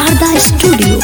Sharda studio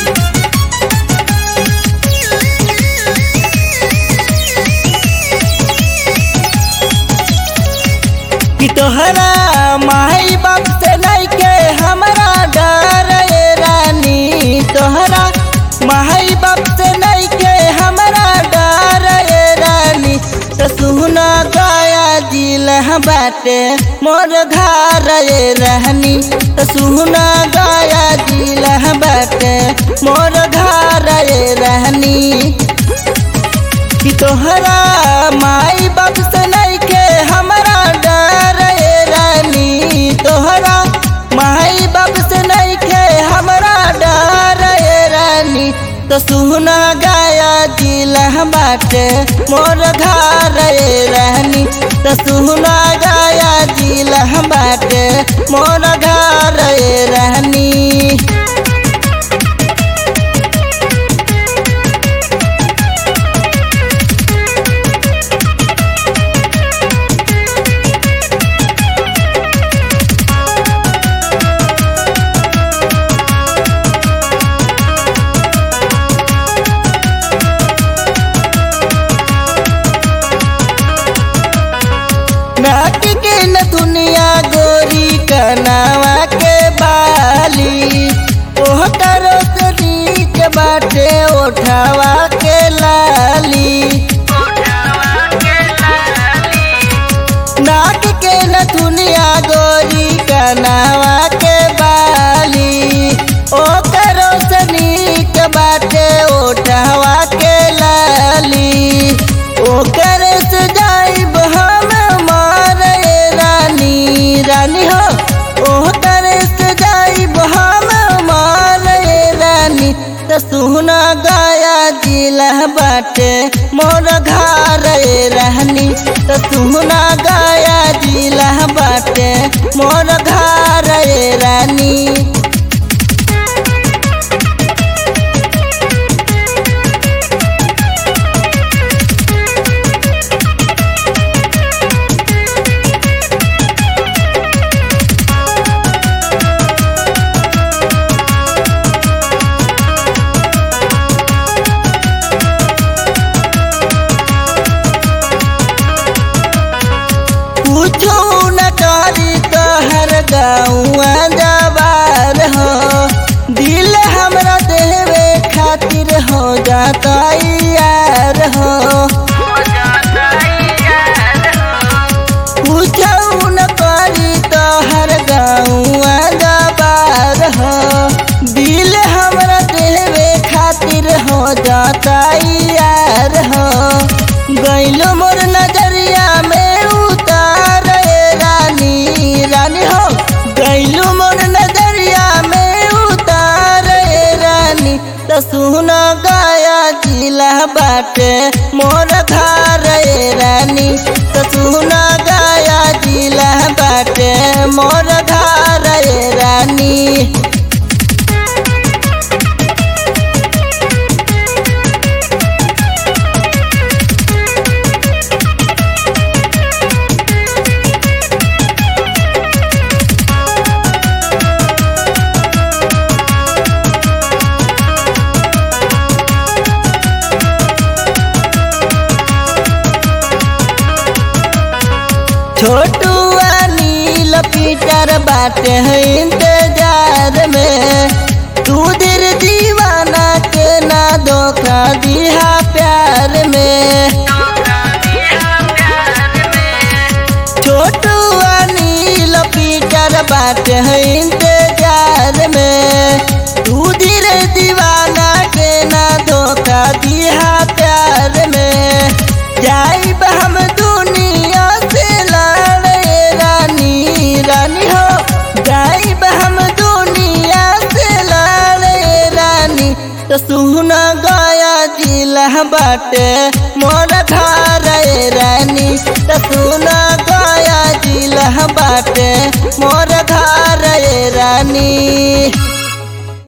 कि तोहरा माई बाप से नहीं के हमरा डर ये रानी तोहरा माई बाप से नहीं के हमरा डर ये रानी तो सुना गया दिल बाटे मोर घर ये रहनी तो सुना गया दिल बाटे मोर घर ये रहनी कि तोहरा माई बाप से नहीं के हमरा डर ये रानी तोहरा माई बाप से नहीं के हमरा डर ये रानी तो सुना गाया दिल बाटे मोर घर ये रहनी तो सुना गाया दिल बाटे मोर घर ये रहनी नाक के न दुनिया गोरी कनावा के बाली ओह करो के बाटे ओठावा के लाली नाक के न दुनिया गोरी कनावा के बाली ओ करो के बाटे ओठावा के लाली ओ करे से जाइब हम मारे रानी रानी हो ओ करे से जाइब हम मारे रानी तो सुना गाया जिला बाटे मोर घर रहनी तो सुना गाया जिला बाटे मोर घर रानी पूछो न करी तोहर गौआ जवार हो दिल हमरा देवे खातिर हो जाता यार हो पूछो न करी तोहर गौआ जवार हो दिल हमरा देवे खातिर हो जाता यार हो गैलो मोर नजरिया में उतार रानी रानी हो गैलो मोर नजरिया में उतार रानी तो सुना गाया जिला बाटे मोर घर रानी तो सुना गाया जिला बाटे मोर घर रानी छोटू नील पीटर बाटे है इंतजार में तू दिल दीवाना के ना धोखा दिया प्यार में छोटू नील पीटर बाटे है इंतजार में तू दिल दीवाना के ना धोखा दिया प्यार में जाइब हम दुनिया से लड़े रानी रानी हो जाइब हम दुनिया से लड़े रानी तो सुना गया जिला बाटे मोर घर रानी तो सुना गया जिला बाटे मोर घर रानी